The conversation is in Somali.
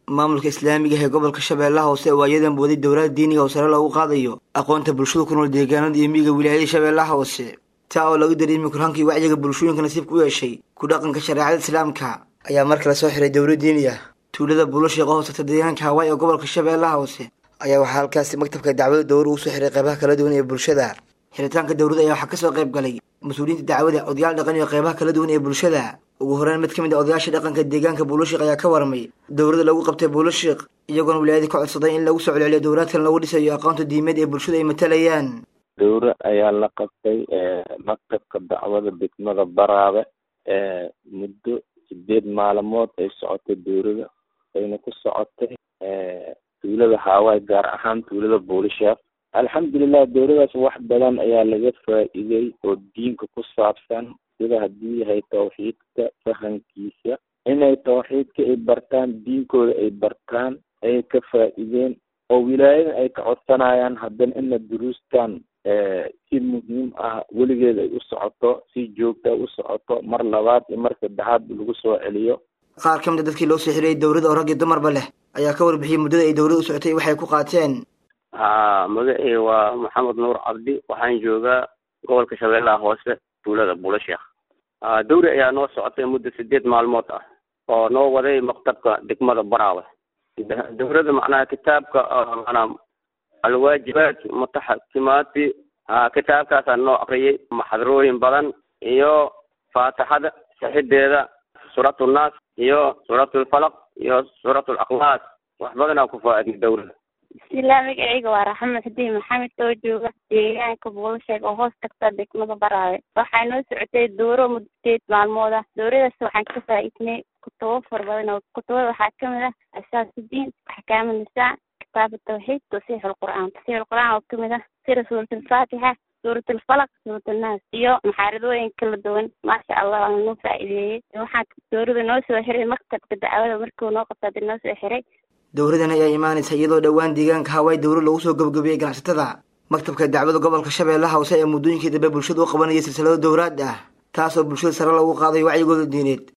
maamulka islaamiga ee gobolka shabeellaha hoose oo ayadan waday dowlada diiniga oo sare loogu qaadayo aqoonta bulshada ku nool deegaanada iyo miyiga wilaayada shabeellaha hoose taa oo lagu dareemi kurhankii wacyiga bulshooyinka nasiibka u yeeshay ku dhaqanka shareecada islaamka ayaa mar kale soo xiray dowla diini ah tuulada buulashiiqa hoosata deegaanka hawaay ee gobolka shabeellaha hoose ayaa waxaa halkaasi maktabka dacwada dowra ugu soo xiray qeybaha kala duwan ee bulshada xiritaanka dowladda ayaa waxaa kasoo qayb galay mas-uuliyiinta dacwada odayaal dhaqan iyo qeybaha kala duwan ee bulshada ugu horeyn mid ka mid a odayaasha dhaqanka deegaanka buulashiiq ayaa ka warmay dowladda lagu qabtay buulashiiq iyagoona wilaayadii ka codsaday in lagu soo celceliyo dowlaadkan lagu dhisayo aqoonta diimeed ee bulshada ay matalayaan dowre ayaa la qabtay maktabka dacwada degmada baraabe muddo sideed maalmood ay socotay dowlada ayna ku socotay tuulada haawaay gaar ahaan tuulada buulisheekh alxamdulilah dowladaas wax badan ayaa laga faa'iiday oo diinka ku saabsan sida haddii yahay tawxiidka fahankiisa inay tawxiidka ay bartaan diinkooda ay bartaan ayay ka faa'iideen oo wilaayadan ay ka codsanayaan haddana ina duruustan si muhiim ah weligeed ay u socoto si joogta u socoto mar labaad iyo mar saddexaad lagu soo celiyo qaar ka mid a dadkii loo soo xiriyay dowladda oo rag iyo dumarba leh ayaa ka warbixiyey muddada ay dowladda u socotay waxay ku qaateen ha magacii waa maxamed nuur cabdi waxaan joogaa gobolka shabeellaha hoose tuulada buulasheekh dowri ayaa noo socotay muddo sideed maalmood ah oo noo waday maktabka degmada baraawe dowladda macnaha kitaabka manaa alwaajibaat mutaxakimaati kitaabkaasaa noo akriyay maxdarooyin badan iyo faatixada saxideeda suuratu nnaas iyo suuratu lfalaq iyo suuratu lakhlaas wax badanaa ku faa-idnay dowladda bismillah magacayga waa raxmo xudii maxamed oo jooga deegaanka buulasheeg oo hoos tagta degmada baraawe waxaa noo socotay dooro muddo sideed maalmood ah dooradaas waxaan ka faa-iidnay kutubo fara badan oo kutubada waxaa kamid ah asaasudiin axkaam nisaa kitaab tawxiid tasiix lqur'aan tasiix lqur'aan oo kamid ah sida suurat alfaatixa suurat alfalaq suurat annaas iyo maxaaradooyin kala duwan maasha allah waana noo faa-iideeyey waxaan doorada noo soo xiray maktabka dacwada markuu noo qabta hadii noo soo xiray dowladan ayaa imaanaysa iyadoo dhowaan deegaanka hawaay dowla lagu soo gabagabiyey ganacsatada maktabka dacwada gobolka shabeellaha hoose ee muddooyinkii dambe bulshada u qabanayay silsilado dowlaad ah taasoo bulshada sare lagu qaaday wacyigooda diineed